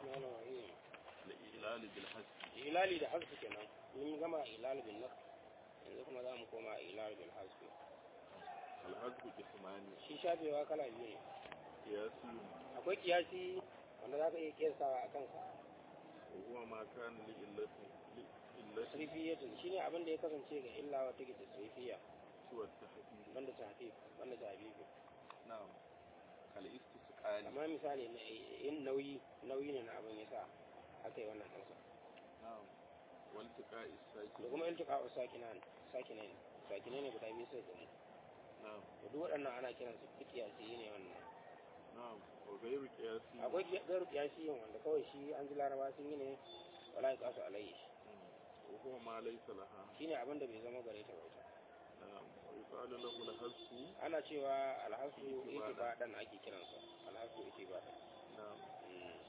الرحمن الرحيم الإعلال بالحسب ilali da hasbi kenan mun gama ilali bin nafs yanzu kuma za mu koma ilali bil hasbi الحسب قسمان shi shafewa kala biyu ne قياسي akwai kiyasi wanda za ka iya kiyasawa a kansa وهو ما كان لإلة لإلة tasrifiyatin shine abin da ya kasance ga illa wa take tasrifiya سوى التحديد banda tahqiq banda tahbibi نعم كالاستسقال amma misali na in nauyi nauyi ne na abin yasa aka yi wannan kansa نعم والتقاء da الساكن kuma iltiqa'u sakinan sakinan sakinan ne guda biyu sai gani نعم to duk waɗannan ana kiransu kiyasi ne wannan نعم وغير قياسي akwai gairu kiyasi yin wanda kawai shi an ji laraba sun yi ne wala ya kasu alayhi مم. وهو ما ليس لها shine abin da bai zama gare ta ba ita نعم ويقال له الحسب ana cewa alhasu Itibadan. itibadan ake kiransa alhasu itibadan نعم Mm.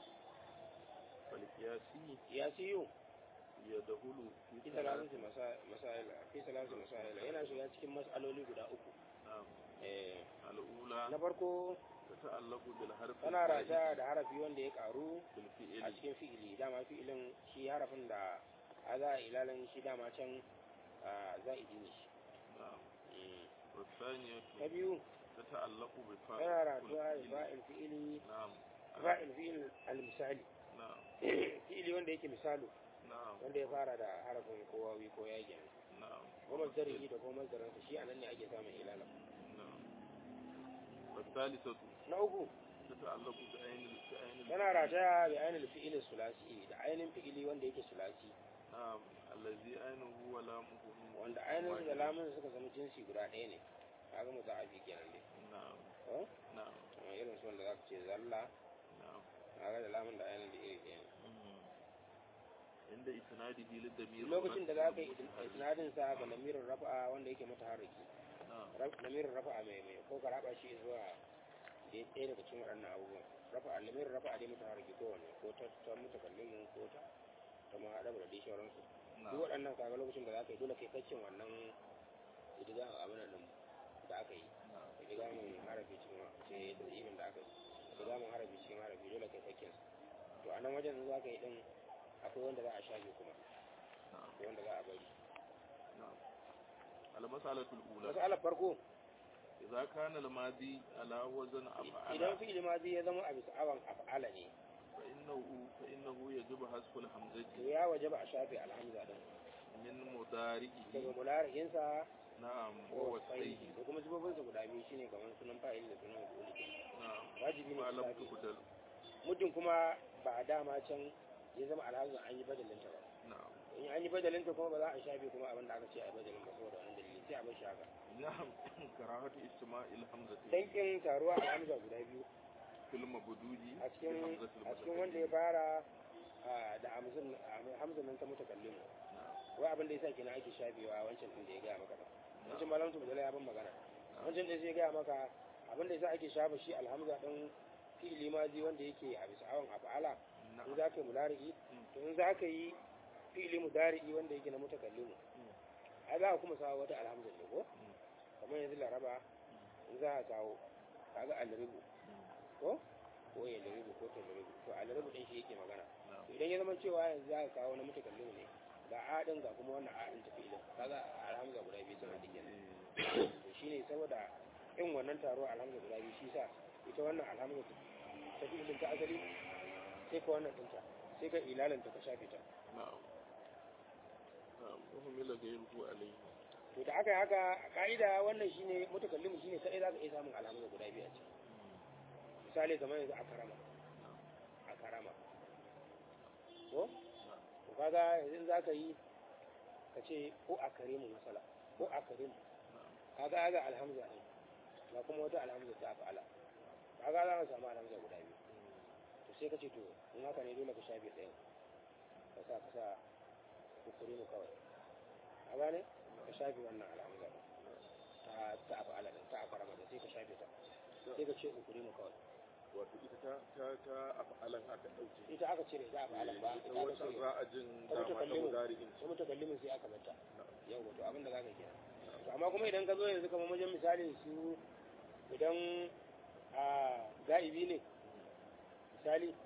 فالقياسي kiyasiyu يدخل في fi ثلاث salatu masail fi salatu masail yana shiga cikin mas'aloli guda uku نعم eh الأولى na farko تتعلق بالحرف tana الزائد rata da harafi wanda ya karu a بالفعل cikin fi'ili dama fi'ilin shi harafin da a za a ilalin shi dama can a za'idi ne shi نعم Mm. والثانية ta biyu تتعلق بفاعل tana ratuwa da الفعل. fa'il fi'ili نعم fa'il fi'il al-misali نعم fi'ili wanda yake misalu نعم wanda ya fara da harafin ko wawi ko yage نعم ko mazdarihi da ko mazdaransa shi anan ne ake samun ilala نعم والثالثة na uku تتعلق بعين بعين tana rataya da ainihin fi'ilin sulasi da ainihin fi'ili wanda yake sulasi نعم الذي عينه ولامه wanda ainihin da واحد. lamun suka zama jinsi guda ɗaya ne kaga mu za'afi kenan ne نعم ko نعم kamar irin su wanda za ka ce zalla نعم kaga da lamun da ainihin da iri ɗaya ne مم. عند إسناده للضمير lokacin da za ka yi المتحرك. isnadin sa ga lamirin rafa'a wanda yake mutaharriki نعم Raf- lamirin rafa'a mai mai ko ka raba shi zuwa ɗaya ɗaya daga cikin waɗannan abubuwan rafa'a lamirin rafa'a dai mutaharriki ko wanne ko ta ta mutakallimin ko ta ta muhaɗa da dai sauransu duk نعم waɗannan kaga lokacin da za ka yi dole kai kacin wannan idiga a abin nan da aka yi نعم idiga mun harafi cikin ce da imin da aka yi idiga mun harafi cikin harafi dole kai kacin to a nan wajen in za ka yi din akwai wanda za a shafe kuma نعم akwai wanda za a bari نعم المسألة الأولى masalar farko إذا كان الماضي على وزن idan أفعل fi'il mazi ya zama a bisa awan af'ala ne فإنه فإنه يجب حذف to الحمزة ya wajaba a shafe alhamza din من مضارعه daga mulari'insa نعم wa ووصيه wasaihi da kuma zubobinsa guda biyu shine kamar sunan fa'il da sunan maf'ul نعم wajibi ne ما su لم shafe تبدل muddin kuma ba a dama can ya zama alhamza an yi badalinta ba نعم in an yi badalinta kuma ba za a shafe kuma abin da aka ce a yi badalin ba saboda wani dalili sai a bar shi haka نعم كراهة استماع الحمزة dankin taruwa alhamza guda biyu في المبدود a cikin بحمزة a cikin wanda ya المتكلم fara a, da hamzin hamzin nan ta mutakallimu نعم wai abin da yasa kenan ake shafewa wancan din da ya gaya maka ba wancan نعم malam tubula ya ban magana wancan da zai gaya maka abin da yasa ake shafa shi alhamza din fi'ili mazi wanda yake a bisa awon af'ala in نعم za ka yi mulari'i Mm. to in za ka yi fi'ili mudari'i wanda yake na mutakallimu Mm. ai za ka kuma sawo wata alhamza ne ko Mm. kamar yanzu laraba in za ka kawo kaga alribu Mm. ko ko ya laribu ko ta laribu to alribu din shi yake magana نعم to idan ya zama cewa yanzu za ka kawo na mutakallimu ne ga a din ga kuma wannan a din tafi idan kaga alhamza guda biyu suna dikin إيه. to shine saboda in wannan taro alhamza guda biyu shi sa ita wannan alhamza ta fi ilin ta asali sai ka wannan dinta sai ka ilalanta ka shafe ta نعم نعم وهم غيره عليه to da aka yi haka a ka'ida wannan shine mutakallimu shine sai za ka iya samun alhamza guda biyu a ciki misali kamar yanzu a karama a karama ko to kaga yanzu za ka yi ka ce ko a karimu masala ko a karimu نعم kaga ga alhamza ɗin ga kuma wata alhamza ta fa'ala kaga za ka samu alhamza guda biyu to sai ka ce to in haka ne dole ka shafe ɗayan ka sa ka sa kukuri mu kawai a gane ka shafe wannan alhamza ɗin ta ta fa'ala ɗin ta karama ɗin sai ka shafe ta sai ka ce kukuri mu kawai wato ita ta ta ta afalan aka dauke ita aka cire za a fa'ala ba ita ita aka wata cire za a jin ta dama ta mutakallimin mudari'in ta mutakallimin sai aka bata Na'am. yau wato abin da za ka kenan to amma kuma idan ka zo yanzu kamar wajen misalin su idan a ga'ibi ne misali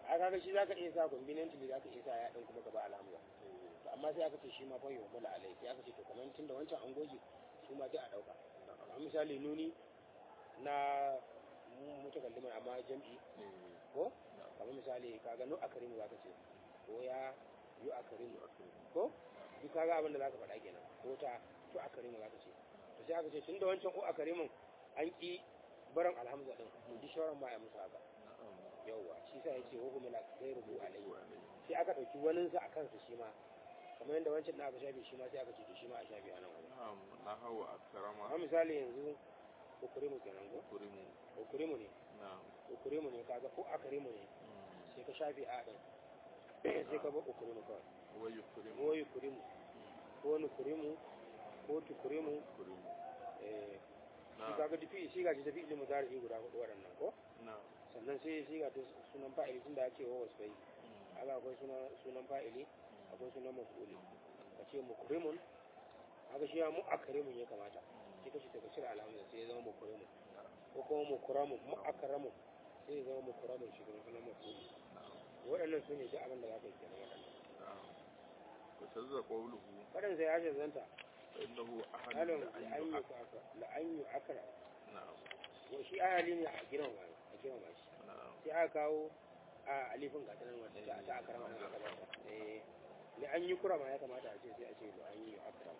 a kaga shi zaka iya sa conveniently zaka iya sa ya din kuma gaba alhamza to amma sai aka ce shi ma fa yau mula alai sai aka ce to kamar tun da wancan an goge su ma duk a dauka kamar misali nuni na mutakallima amma jam'i ko kamar misali kaga nu akarimu zaka ce ko ya yu akarimu ko duk kaga abin da zaka faɗa kenan ko ta to akarimu zaka ce to sai aka ce tun da wancan ko akarimun an ki barin alhamza din to duk shauran ma ya musu haka yauwa shi sa yace wa hum la ghayruhu alayhi sai aka dauki wanin sa akan sa shi ma kamar yadda wancan da aka shafe shi ma sai aka ce to shi ma a shafe anan wani na'am na hawa akrama amma misali yanzu ukurimu kenan go kurimu ukurimu ne na'am ukurimu ne kaga ko akarimu ne sai ka shafe a din sai ka bar ukurimu kawai wa yukrimu ko ukurimu ko nukurimu ko tukurimu kurimu eh shi na'am kaga dufi shi gaji tafi ilimin zarafi guda hudu waɗannan ko na'am sannan sai shi ga sunan fa'ili tun da ake wa wasu bai haka akwai sunan sunan fa'ili akwai sunan maf'uli ka ce mukrimun haka shi ya mu akrimun ya kamata sai ka ce ka cire alhamdulillah sai ya zama mukrimun ko kuma mukramun mu akramun sai ya zama mukramun shi kuma sunan maf'uli waɗannan su ne duk abin da za ka yi kenan waɗannan na'am wa tazza qawluhu waɗannan sai ya shazanta fa innahu ahadun halin la an la'an yi yu'ak la'an yi akra na'am wa shi ayali ne a girma a girma shi na'am sai aka kawo a alifin gatanan wanda ta ta akarama na aka bata eh ne an yi kurama ya kamata a ce sai a ce ba an yi akrama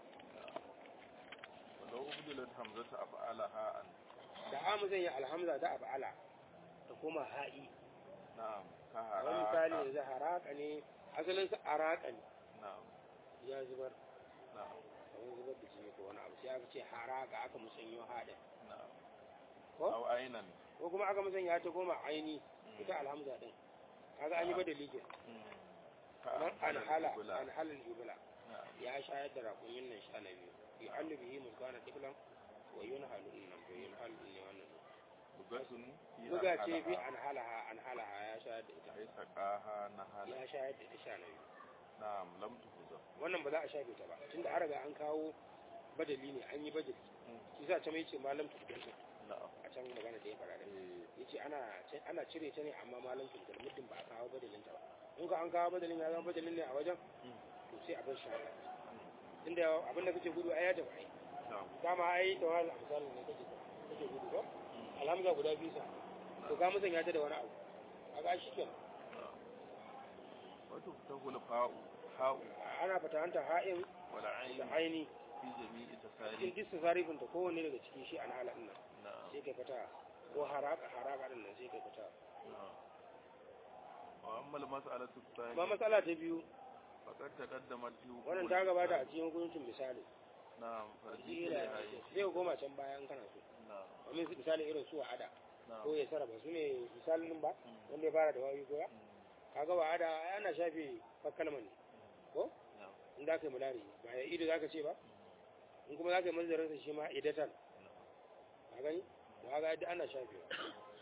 ولو أبدلت همزة أفعالها أن da amu zan yi alhamza ta af'ala ta koma ha'i نعم wani misali كهراء yanzu haraka ne asalin sa araka ne نعم ya zubar نعم kamar zubar da jini ko wani abu sai aka ce haraka aka musanyo haɗin نعم ko أو عينا ko kuma aka musanya ta koma aini ita alhamza din kaga an yi badali ke kamar an hala an halal ibla نعم ya shayar da raƙumin nan sha na biyu yi allu bihi muskana tiflan wa yun halu nan to yun halu ne wannan لغة buga ce bi an halaha an halaha ya shayar da ita أي سقاها نهلا ya shayar da ita sha na biyu نعم لم تهزم wannan ba za a shafe ta ba tunda an riga an kawo badali ne an yi badali shi sa ta mai ce malam tuskar نعم a can magana da ya fara da إيه. yace ana ana cire ta ne amma malam tuskar muddin ba a kawo badalin ta ba in ka an kawo badalin ya zama badalin ne a wajen to sai a bar shi haka tunda abinda kake gudu ai ya tafi ai نعم dama ai da wani misali ne kake kake gudu ko alhamza guda biyu sa to ka musanya ta da wani abu kaga shi kenan نعم وتفتح الفاء حاء ana fatahanta ha'in da والعين aini في جميع cikin تساريف duk sarifin ta kowanne daga cikin shi an hala din nan نعم sai kai fata ko haraka haraka din nan sai kai fata نعم وأما المسألة amma الثانية matsala ta biyu فقد تقدمت في حكم wannan ta gabata a الإنسان. cikin hukuncin misali نعم فرجع jira إليها sai ka koma can baya in kana so نعم domin su misali irin su wa'ada نعم ko ya sarrafa su ne misalin nan ba wanda ya fara da wawi goya kaga wa'ada ai ana shafe fakkalman ne ko نعم in za ka yi mulari ba ya ido za ka ce ba in kuma za ka yi mazarinsa shi ma idatan ka gani ba ga yadda ana shafe ba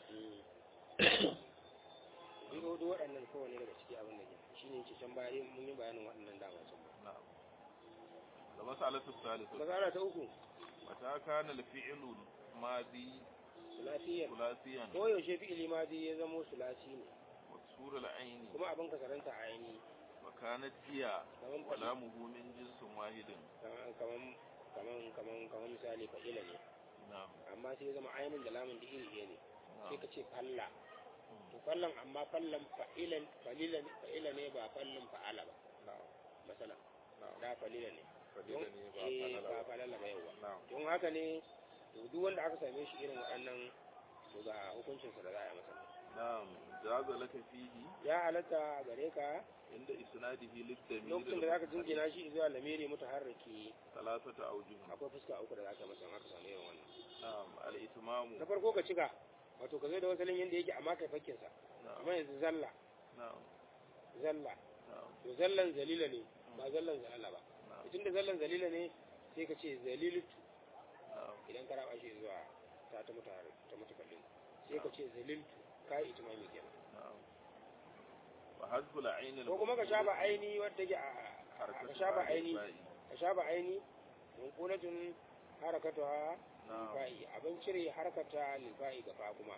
duk duk waɗannan kowane daga ciki abin da ke shi ne ke can baya yin- mun yi bayanin waɗannan dama can ba نعم المسألة الثالثة masala ta uku متى كان الفعل ماضي sulasiyar ثلاثيا ko yaushe fi'ili ma zai ya zamo sulasi ne مكسور العين kuma abin kasaranta a aini وكانت هي kaman faɗi ولامه من جنس واحد kaman kaman kaman kaman kaman misali fa'ila ne نعم amma sai ya zama ainin da lamun da iri ɗaya ne sai نعم ka ce falla to fallan amma fallan fa'ilan falilan fa'ila ne ba fallan fa'ala ba نعم masala نعم da falila ne don فدلني eh ba falala ba yawa نعم don haka ne to duk wanda aka same shi irin waɗannan to ga hukuncinsa da za a yi masa نعم جاز لك فيه ya halatta gare ka عند إسناده للضمير lokacin da zaka jingina shi zuwa lamiri mutaharriki ثلاثة أوجه akwai fuska uku da zaka masa in aka samu irin wannan نعم الإتمام na farko ka cika wato ka zo da wasalin yanda yake amma kai fakkin sa نعم amma yanzu zalla نعم zalla نعم to zallan zalila ne ba zallan zalala ba نعم tun da zallan zalila ne sai ka ce zaliltu نعم idan ka raba shi zuwa ta ta mutahar ta mutakallin sai ka ce zaliltu kai itimami kenan نعم وحذف العين ko kuma ka shafa aini wadda take a ka shafa aini ka shafa aini munqulatun harakatuha نعم fa'i abin cire harkata lilfa'i ga fa kuma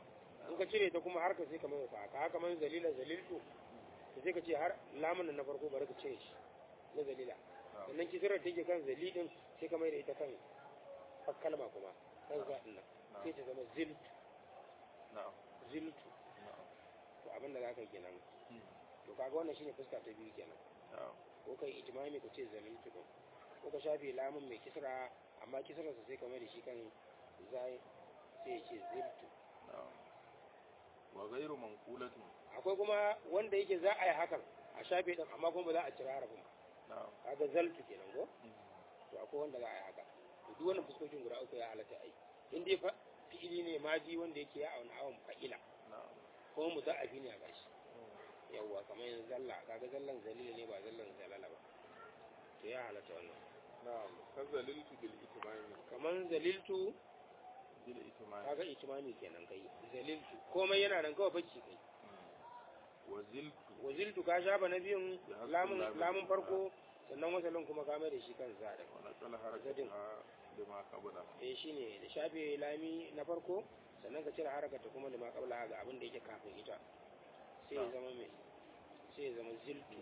in ka cire ta kuma har ka sai ka mai haka haka man zalila zaliltu to sai ka ce har lamun nan na farko bari ka cire shi na zalila na'am sannan kisirar da take kan zalidin sai ka mai da ita kan kalma kuma kan zaɗin nan na'am sai ta zama ziltu na'am ziltu na'am to abin da za ka yi kenan Hmm. to kaga wannan shine fuska ta biyu kenan na'am ko kai ijmami ka ce zaliltu din ko ka shafe lamun mai kisra amma kisrarsa sai ka mai da shi kan zai sai ya ce ziltu na'am wa ghayru manqulatin akwai kuma wanda yake za a yi hakan a shafe din amma kuma ba za a cira harafin ba na'am kaga zaltu kenan ko Hmm. to akwai wanda za a yi haka to duk wannan fuskokin guda uku ya halatta ai in dai fa fi'ili ne maji wanda yake ya auna awon fa'ila na'am kuma muda'afi ne a gashi Hmm. yawwa kamar yanzu zalla kaga zallan zalila ne ba zallan zalala ba to ya halatta wannan na'am kazaliltu bil itmami kamar zaliltu bil itmami kaga itimami kenan kai zaliltu komai yana nan kawai bacci kai wa ziltu waziltu ka shafa na biyun Ya hasu lamun lamun. lamun farko sannan wasalin kuma ka mai da shi kan zaɗin wa naqala Zadin. harakata lima qabla eh shine da shafe lami na farko sannan ka cire harakata kuma lima qabla ga abin da yake kafin ita sai ya Na. zama mai sai ya zama ziltu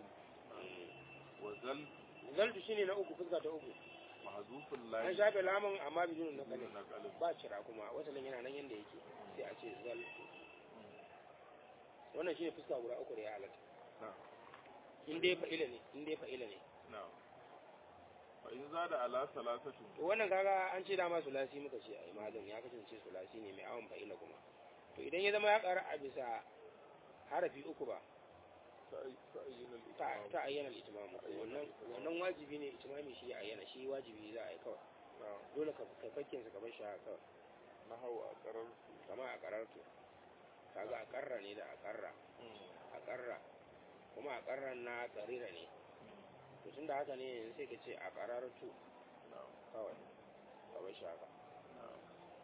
wa zal zaltu shine na uku fuska ta uku mahdhuful an lam shafe lamun amma bidun na kalin naqalin ba cira kuma wasalin yana nan yanda yake sai a ce zaltu wannan shine fuska guda uku da ya halatta na'am in dai fa'ila ne in dai fa'ila ne na'am fa in zada ala salasatin to wannan kaga an ce dama sulasi muka ce ai malam ya kasance sulasi ne mai awon fa'ila kuma to idan ya zama ya ƙara a bisa harafi uku ba ta'ayyin ta al-itmam ta ayyana al-itmamu to wannan wannan wajibi ne itimami shi ya ayyana shi wajibi za a yi kawai na'am dole ka kai fakkin sa ka bar shi haka kawai nahaw aqrar kama a kararto kaga a karra ne da a karra a karra kuma a karran na karira ne to tunda haka ne yanzu sai ka ce a kararto na'am kawai ka bar shi haka na'am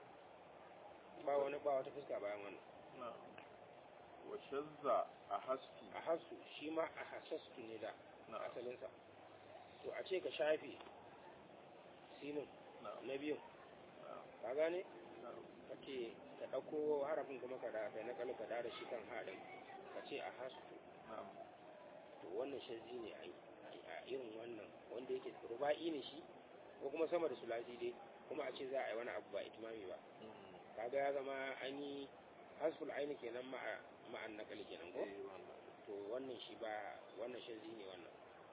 ba wani ba wata fuska bayan wannan na'am wa shazza ahastu a hasu shi ma a hasastu ne da na'am asalinsa to a ce ka shafe sinin na'am na biyun na'am ka gane na'am ka ce ka ɗauko harafin kuma ka da kai na kalu ka da da shi kan haɗin ka ce a hasu na'am to wannan shazzi ne a a irin wannan wanda yake ruba'i ne shi ko kuma sama da sulasi dai kuma a ce za a yi wani abu ba itimami ba kaga ya zama an yi hasful aini kenan ma'a ma'an nakali kenan ko eh wannan to wannan shi ba wannan shazzi ne wannan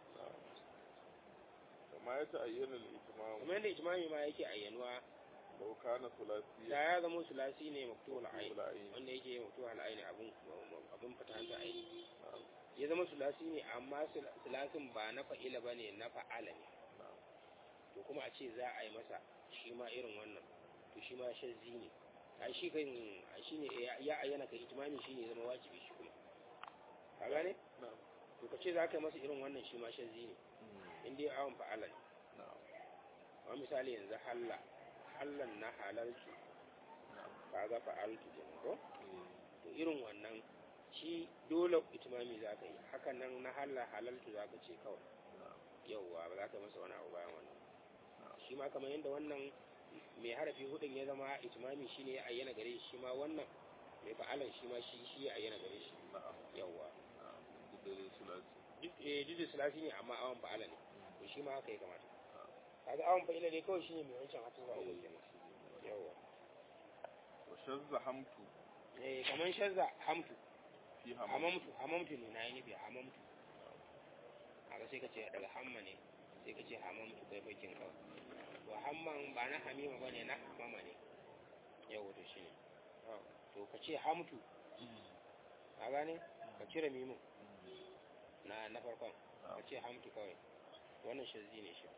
kama ya ta'ayyin al-itmam kuma yadda itimami ma yake ayyanuwa law kana thulathiyan da ya zama sulasi ne maktuhul aini Maktuhul ayn. wanda yake maktuhul aini abun abun fatanta aini ya zama sulasi ne amma sul- sulasin ba na fa'ila bane na fa'ala ne na'am to kuma a ce za a yi masa shi ma irin wannan to shi ma shazzi ne a shi kan a shi ne ya- ya ayyana kai itimami shi ne zama wajibi shi kuma ka gane na'am to ka ce za ka yi masa irin wannan shi ma shazzi ne in dai awon fa'ala ne na'am amma misali yanzu halla hallan na halaltu na'am ka ga fa'altu kenan ko eh to irin wannan shi dole itimami za ka yi hakan nan na halla halaltu za ka ce kawai na'am yauwa ba za ka yi masa wani abu bayan wannan na'am shi ma kamar yadda wannan mai harafi hudun ya zama itimami shine ya ayyana gare shi shi ma wannan mai fa'alan shi ma shi shi ya ayyana gare shi na'am yawwa na'am duk da dai sulasi duk eh duk da sulasi ne amma awan fa'ala ne to shi ma haka ya kamata na'am kaga awan fa'ila ne kawai shine mai wancan hatin ba uku kenan yawwa wa shazza hamtu eh kaman shazza hamtu fi hamam hamamtu hamamtu ne nayi nufi hamamtu haka sai ka ce daga hamma ne sai ka ce hamamtu kai bakin kawai to hamman ba na hamima bane na hamama ne yawwa to shine to ka ce hamtu ka gane ka cire mimin na na farkon ka ce hamtu kawai wannan shazzi ne shi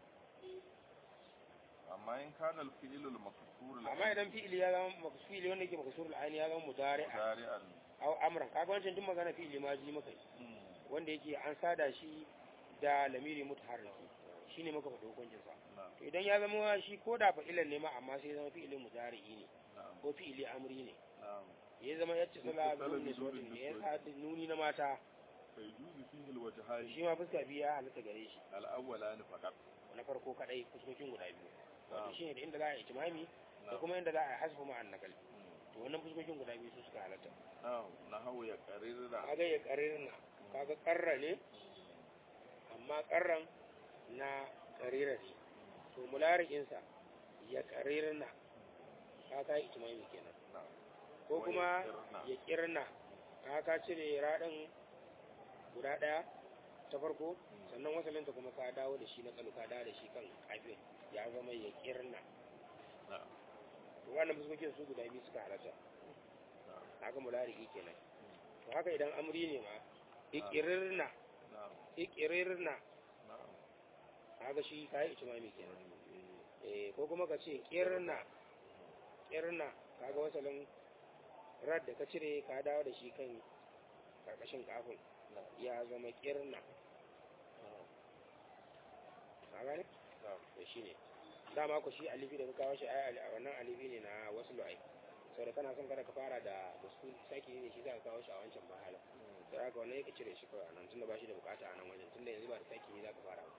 amma in kana al-fi'l al-maksur amma idan fi'ili ya zama maksuli wanda yake maksurul aini ya zama mudari'a mudari'an aw amran kaga wancan duk magana fi'ili ma ji maka yi. wanda yake an sada shi da lamiri mutaharriki shine muka faɗi hukuncin sa na'am to idan ya zama shi ko da fa'ilan ne ma amma sai ya zama fi'ilin mudari'i ne na'am ko fi'ili amri ne na'am ya zama yacce sala Yattasala bin bi nisbatin nurin ne ya nisbati. sa nuni na mata fa yujuzu fihi al-wajhayn shi ma fuska biyu ya halatta gare shi al-awwalan faqat na farko kadai fuskokin guda biyu wato na'am shine da inda za a yi itimami da na'am kuma inda za a yi hasfu ma'an nakal to to wannan fuskokin guda biyu su suka halatta na'am nahawu ya qarirra kaga ya qarirna kaga qarra ne amma qarran na qarira ne to mularikin sa ya qarirna kaga ijmai kenan na'am ko Wa kuma yaqirna. ya kirna ka cire raɗin guda ɗaya ta farko sannan wasalinta kuma ka dawo da shi na kalu ka dawo da shi kan kafin ya zama ya kirna na'am to wannan fuskokin su guda biyu suka halatta na'am haka mulariki kenan to haka idan amri ne ma ikirirna na'am ikirirna na'am haka shi kai itimami kenan eh ko kuma ka ce kirna kirna kaga wasalin rad da ka cire ka dawo da shi kan karkashin kafin ya zama kirna ka gane na'am to shine dama ku shi alifi da ka kawo shi ai ali- wannan alifi ne na wasu lu'ai saboda kana son kada ka fara da da su saki ne shi za ka kawo shi a wancan mahala da haka wannan yake cire shi kawai a nan tunda ba shi da bukata a nan wajen tunda yanzu ba da saki ne za ka fara ba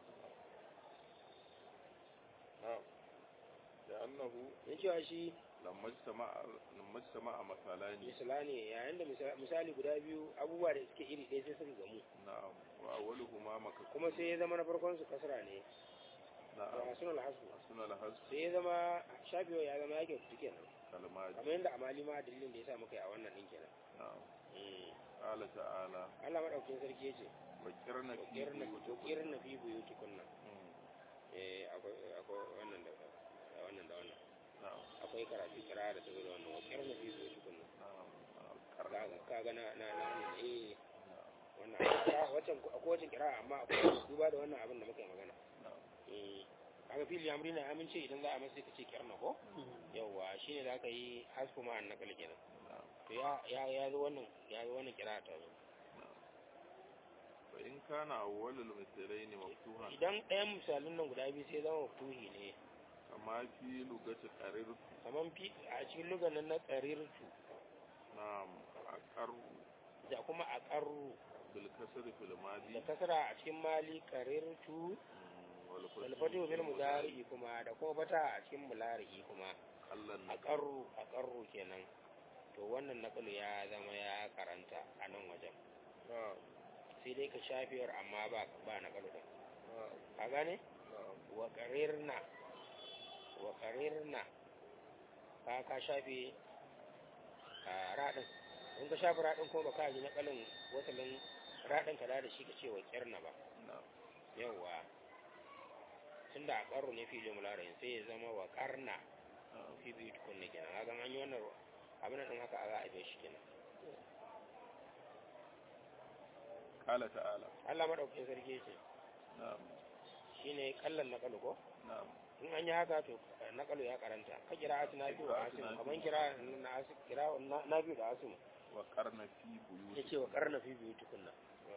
na'am da annahu in cewa shi lamma jtama'a lamma jtama'a masalani misala ne yayin da misa- misali guda biyu abubuwa da suke iri ɗaya sai suka gamu na'am wa awwaluhuma maka kuma sai ya zama na farkon su kasra ne da na'am sunan hasu suna lahas sai ya zama shafiwa ya zama yake fiti kenan kalmaji kamar yadda amali ma dalilin da ya sa muka yi a wannan ɗin kenan na'am Mm. qala ta'ala Allah madaukakin sarki ya ce wa kirna fi kirna buyutikum kirna fi buyutikunna Mm, eh akwai akwai wannan da da wannan da wannan na'am akwai karatu kira da ta zo da wannan wa kirna fi buyutikunna na'am na'am, karna kaga kaga na na na na- eh na'am wannan a wacce akwai wacce kira amma akwai duba da wannan abin da muka yi magana na'am eh kaga fili amri na amince idan za a masa sai ka ce kirna ko yawa shine za ka yi hasfu ma annakal kenan na'am to ya ya ya zo wannan ya zo wannan kira ta zo fa in kana awwalul mislaini maftuhan idan ɗayan misalin nan guda biyu sai zama maftuhi ne kama fi lugati qarirtu kaman fi a cikin lugan nan na qarirtu na'am aqarru da kuma a qarru bil kasri fil madi da kasara a cikin mali qarirtu mm, wal wal fatu bil mudari kuma da kuma fata a cikin mulari kuma allan a qarru a qarru kenan to wannan naqlu ya zama ya karanta a nan wajen na'am sai dai ka shafiyar amma ba ba naqlu din na'am ka gane na'am wa qarirna wa qarirna ka ka shafe a radin in ka shafe radin kuma baka ji naqalin wasalin radin ka da shi ka ce wa qirna ba na'am yawwa tunda a ƙarro ne filin mularin sai ya zama wa ƙarna na'am fi biyu tukunna kenan hakan an yi wannan abin ɗin haka a za a bai shi kenan qala ta'ala Allah maɗaukakin sarki ce na'am shi ne ƙallon naƙalu ko na'am in an yi haka to naƙalu ya karanta ka kira ati na biyu da asimu kamar kira na asi kira na- na biyu da asimu wa qarna fi ya buyutikum ce wa ƙarna fi biyu tukunna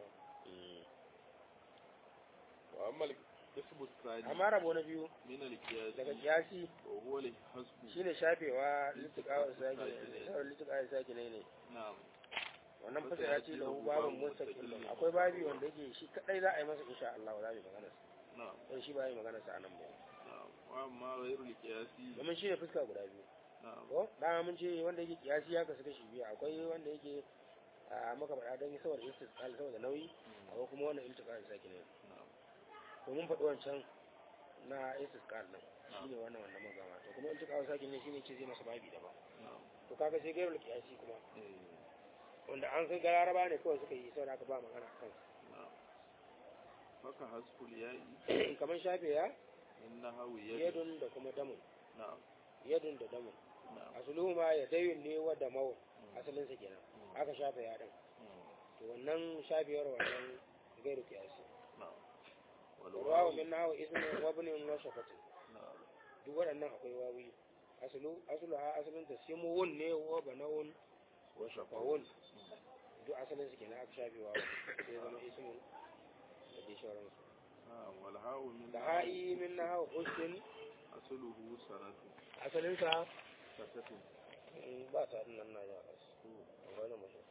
wa amma al-qismu ath-thani amma rabo na biyu min al-qiyas daga kiyasi wa huwa al-hasbu shine shafewa littikawa saki littikawa saki ne ne na'am wannan fasa ya ce lahu babin mustaqil akwai babi wanda yake shi kadai za a yi masa insha Allah za mu yi magana na'am don shi ba yi magana sa anan ba na'am wa amma ghayru al-qiyasi domin shi ne fuska guda biyu na'am ko dama mun ce wanda yake kiyasi ya kasu kashi biyu akwai wanda yake a maka faɗa don saboda istisqal saboda nauyi akwai kuma wannan iltiqal saki ne na'am to mun faɗi wancan na istisqal din shine wannan wannan magana to kuma iltiqal saki ne shine ce zai masa babi da ba na'am to kaga sai gairul kiyasi kuma eh wanda an san gararaba ne kawai suka yi saboda aka ba magana kan na'am faka hasbul ya'i kamar shafe ya innahu yad yadun da kuma damun na'am yadun da damun na'am asuluhu ma ya dayun ne wa da mawun Mm. asalin sa kenan Mm. aka shafe ya din Mm. to wannan shafewar wannan gairu kiyasi na'am wal wawu wawu min nahu ismin wa ibnin wa shafatin na'am duk waɗannan akwai wawi asulu asulu ha asalin ta simuwun ne wa banawun wa shafawun duk asalin su kenan aka shafe wawu sai zama ismin da dai sauransu na'am wal hawu min da ha'i min nahu ustin asluhu sanatu asalin sa satatu mm, ba ta nan na ya asu wani mutum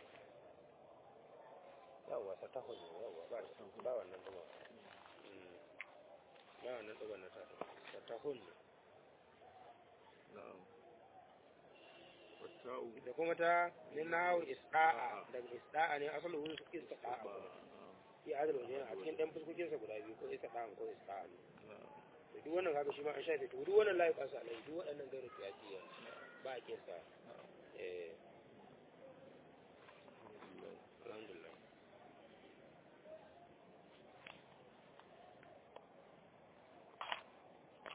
yawwa sa ta hujjo yawwa ba ba wannan duba Mm. ba wannan duba na ta sa ta hujjo na'am wa ta'u da kuma ta min nahu isda'a daga isda'a ne asalin wurin ista'a kuma fi adal wajen a cikin ɗan fuskokinsa guda biyu ko ista'a ko ista'a ne to duk wannan kaga shi ma an shafe to duk wannan layi kasa alai duk waɗannan gairu kiyasiya ba a kinsa eh